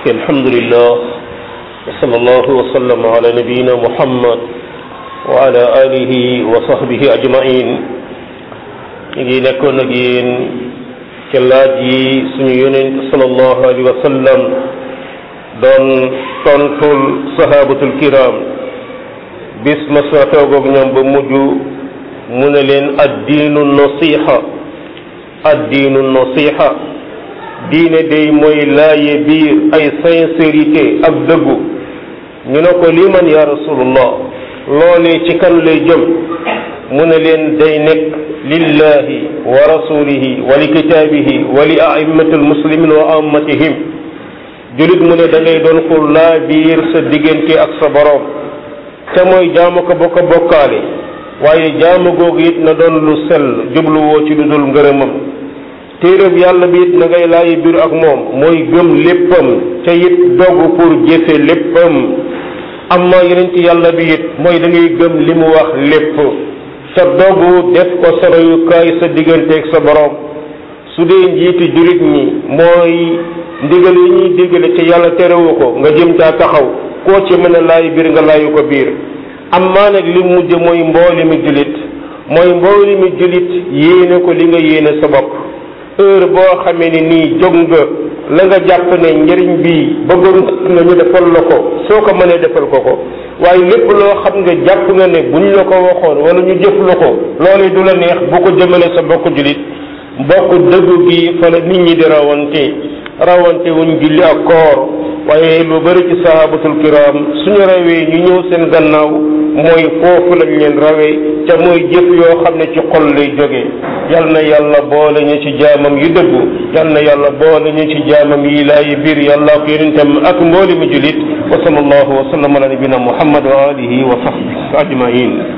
الحمد لله وصلى الله وسلم على نبينا محمد وعلى آله وصحبه أجمعين ngi nekkoon ak yéen ca laaj yi suñu yonent sallallahu alayhi wa sallam doon tontul sahabatul kiram bis ma sa toogoog ñoom ba mujj mu ne leen addiinu nasiha addiinu nasiha diine day mooy laaye biir ay sincérité ak dëggu ñu ne ko lii man ya rasulullah loolee ci kan lay jëm mu ne leen day nekk lillahi wa rasulihi wa li kitaabihi wa li a'immati almuslimin wa ammatihim julit mu ne da ngay doon ko laa biir sa diggante ak sa boroom te mooy jaamu ko bokk bokkaale waaye jaamu googu it na doon lu sell jubluwoo ci lu dul ngërëmam téeréb yàlla bi it na ngay laayi biir ak moom mooy gëm léppam te it dogg pour jëfe léppam amma yeneen ci yàlla bi it mooy da ngay gëm li mu wax lépp sa dogu def ko sa royukaay sa digganteeg sa borom su dee njiiti jullit ñi mooy ndigal yi ñuy digale te yàlla terewu ko nga jëm caa taxaw koo ci mën a laay biir nga laayu ko biir amma nag li mujj mooy mbooli mi jullit mooy mbooli mi jullit yéene ko li nga yéene sa bopp heure boo xamee ni nii jóg nga la nga jàpp ne njëriñ bi bëggoon nga ñu defal la ko soo ko mënee defal ko ko waaye lépp loo xam nga jàpp nga ne buñ la ko waxoon wala ñu jëf la ko loolu du la neex bu ko jëmale sa bokk jullit bokk dëggu gi fa la nit ñi di rawante rawante wuñ julli ak koor waaye lu bari ci sahabatul kiram suñu rawee ñu ñëw seen gannaaw mooy foofu lañ leen rawee te mooy jëf yoo xam ne ci xol lay jógee yal na yàlla boole ñu ci jaamam yu dëggu yal na yàlla boole ñu ci jaamam yi laay biir yàlla ko yonentam ak mbooli mu julit wa sallallahu wa sallam ala nabina muhammad wa alihi wa sahbihi ajmain